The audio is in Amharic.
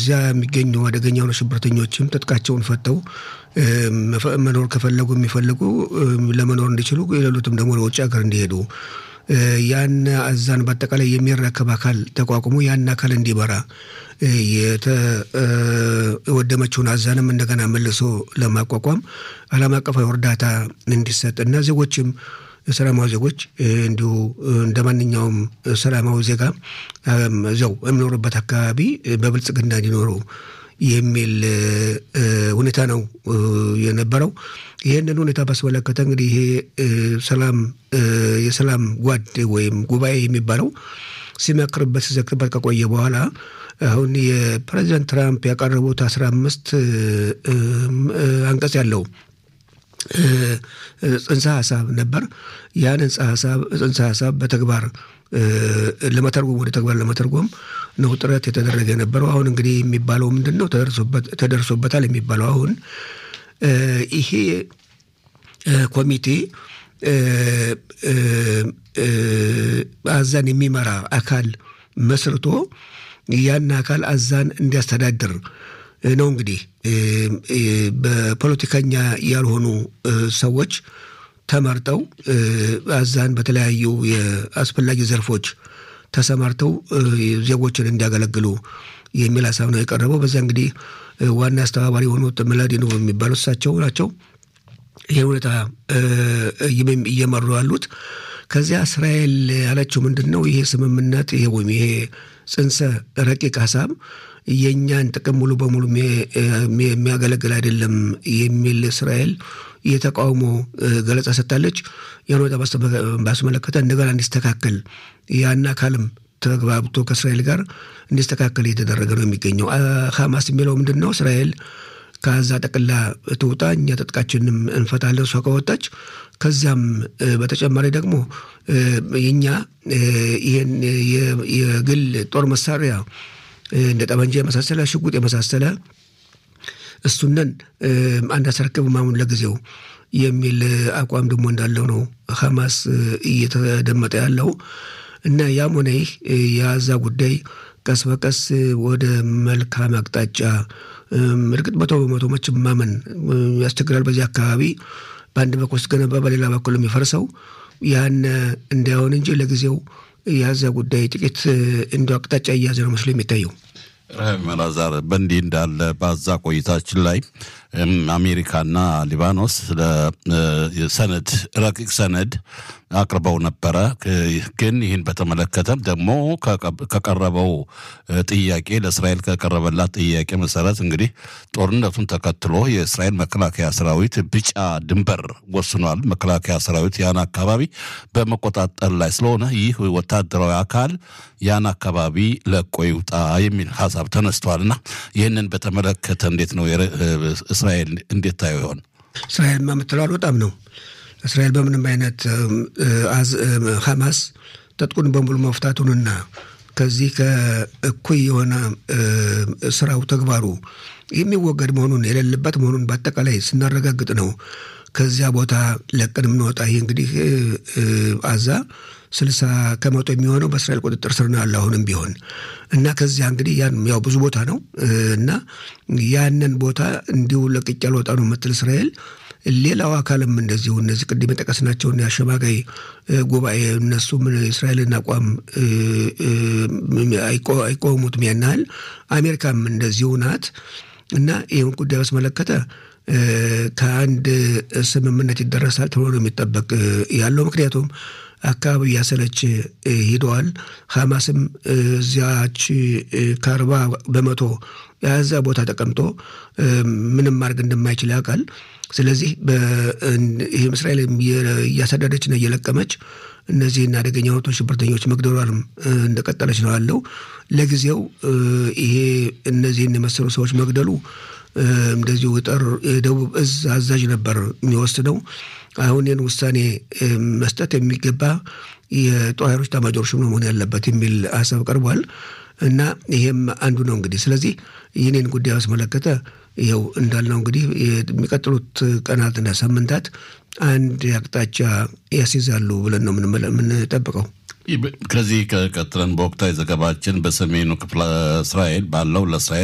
እዚያ የሚገኙ አደገኛ የሆኑ ሽብርተኞችም ትጥቃቸውን ፈተው መኖር ከፈለጉ የሚፈልጉ ለመኖር እንዲችሉ የሌሉትም ደግሞ ወደ ውጭ ሀገር እንዲሄዱ ያን አዛን በአጠቃላይ የሚረከብ አካል ተቋቁሞ ያን አካል እንዲመራ የወደመችውን አዛንም እንደገና መልሶ ለማቋቋም ዓለም አቀፋዊ እርዳታ እንዲሰጥ እና ዜጎችም ሰላማዊ ዜጎች እንዲሁ እንደ ማንኛውም ሰላማዊ ዜጋ እዚያው የሚኖሩበት አካባቢ በብልጽግና እንዲኖሩ የሚል ሁኔታ ነው የነበረው። ይህንን ሁኔታ ባስመለከተ እንግዲህ ይሄ ሰላም የሰላም ጓድ ወይም ጉባኤ የሚባለው ሲመክርበት ሲዘክርበት ከቆየ በኋላ አሁን የፕሬዚዳንት ትራምፕ ያቀረቡት አስራ አምስት አንቀጽ ያለው ጽንሰ ሀሳብ ነበር። ያን ጽንሰ ሀሳብ በተግባር ለመተርጎም ወደ ተግባር ለመተርጎም ነው ጥረት የተደረገ የነበረው። አሁን እንግዲህ የሚባለው ምንድን ነው? ተደርሶበታል የሚባለው አሁን ይሄ ኮሚቴ አዛን የሚመራ አካል መስርቶ ያን አካል አዛን እንዲያስተዳድር ነው። እንግዲህ በፖለቲከኛ ያልሆኑ ሰዎች ተመርጠው አዛን በተለያዩ የአስፈላጊ ዘርፎች ተሰማርተው ዜጎችን እንዲያገለግሉ የሚል ሀሳብ ነው የቀረበው። በዚያ እንግዲህ ዋና አስተባባሪ የሆኑት ምላዲኖቭ የሚባሉት እሳቸው ናቸው ይህ ሁኔታ እየመሩ ያሉት። ከዚያ እስራኤል ያለችው ምንድን ነው? ይሄ ስምምነት ይሄ ወይም ይሄ ጽንሰ ረቂቅ ሀሳብ የእኛን ጥቅም ሙሉ በሙሉ የሚያገለግል አይደለም የሚል እስራኤል የተቃውሞ ገለጻ ሰጥታለች። ያን ሁኔታ ባስመለከተ እንደገና እንዲስተካከል ያን አካልም ተግባብቶ ከእስራኤል ጋር እንዲስተካከል እየተደረገ ነው የሚገኘው። ሀማስ የሚለው ምንድን ነው? እስራኤል ከዛ ጠቅላ ትውጣ፣ እኛ ትጥቃችንም እንፈታለን እሷ ከወጣች። ከዚያም በተጨማሪ ደግሞ የኛ ይህን የግል ጦር መሳሪያ እንደ ጠመንጃ የመሳሰለ ሽጉጥ የመሳሰለ እሱነን አንድ አስረክብ ማሙን ለጊዜው የሚል አቋም ደግሞ እንዳለው ነው ሀማስ እየተደመጠ ያለው እና ያም ሆነ ይህ የዛ ጉዳይ ቀስ በቀስ ወደ መልካም አቅጣጫ እርግጥ መቶ በመቶ መቼም ማመን ያስቸግራል። በዚህ አካባቢ በአንድ በኩል ስትገነባ በሌላ በኩል የሚፈርሰው ያን እንዳይሆን እንጂ ለጊዜው የዛ ጉዳይ ጥቂት እንዲ አቅጣጫ እያዘ ነው መስሎ የሚታየው። መላዛር በእንዲህ እንዳለ በዛ ቆይታችን ላይ አሜሪካና ሊባኖስ ሰነድ ረቂቅ ሰነድ አቅርበው ነበረ። ግን ይህን በተመለከተ ደግሞ ከቀረበው ጥያቄ ለእስራኤል ከቀረበላት ጥያቄ መሰረት እንግዲህ ጦርነቱን ተከትሎ የእስራኤል መከላከያ ሰራዊት ቢጫ ድንበር ወስኗል። መከላከያ ሰራዊት ያን አካባቢ በመቆጣጠር ላይ ስለሆነ ይህ ወታደራዊ አካል ያን አካባቢ ለቆ ይውጣ የሚል ሀሳብ ተነስቷል እና ይህንን በተመለከተ እንዴት ነው እስራኤል እንዴት ታየው ይሆን? እስራኤል የምትለው አልወጣም ነው። እስራኤል በምንም አይነት ሐማስ ትጥቁን በሙሉ መፍታቱንና ከዚህ ከእኩይ የሆነ ስራው ተግባሩ የሚወገድ መሆኑን የሌለበት መሆኑን በአጠቃላይ ስናረጋግጥ ነው ከዚያ ቦታ ለቀን የምንወጣ። ይህ እንግዲህ አዛ ስልሳ ከመቶ የሚሆነው በእስራኤል ቁጥጥር ስር ነው ያለ አሁንም ቢሆን እና ከዚያ እንግዲህ ያን ያው ብዙ ቦታ ነው እና ያንን ቦታ እንዲሁ ለቅቄ አልወጣ ነው የምትል እስራኤል ሌላው አካልም እንደዚሁ እነዚህ ቅድም የጠቀስናቸውን የአሸማጋይ ጉባኤ እነሱም የእስራኤልን አቋም አይቆሙትም ያን ያህል አሜሪካም እንደዚሁ ናት እና ይህን ጉዳይ በስመለከተ ከአንድ ስምምነት ይደረሳል ተብሎ ነው የሚጠበቅ ያለው ምክንያቱም አካባቢ እያሰለች ሂደዋል። ሐማስም እዚያች ከአርባ በመቶ የዛ ቦታ ተቀምጦ ምንም ማድረግ እንደማይችል ያውቃል። ስለዚህ ይህም እስራኤል እያሳደደችና እየለቀመች እነዚህን አደገኛ ወቶ ሽብርተኞች መግደሏንም እንደቀጠለች ነው ያለው። ለጊዜው ይሄ እነዚህን የመሰሉ ሰዎች መግደሉ እንደዚሁ ጠር የደቡብ እዝ አዛዥ ነበር የሚወስነው። አሁን ይህን ውሳኔ መስጠት የሚገባ የጦር ኃይሎች ኤታማዦር ሹም ነው መሆን ያለበት የሚል ሀሳብ ቀርቧል እና ይሄም አንዱ ነው እንግዲህ። ስለዚህ ይህንን ጉዳይ አስመለከተ ይኸው እንዳልነው እንግዲህ የሚቀጥሉት ቀናትና ሳምንታት አንድ አቅጣጫ ያስይዛሉ ብለን ነው የምንጠብቀው። ከዚህ ቀጥለን በወቅታዊ ዘገባችን በሰሜኑ ክፍለ እስራኤል ባለው ለእስራኤል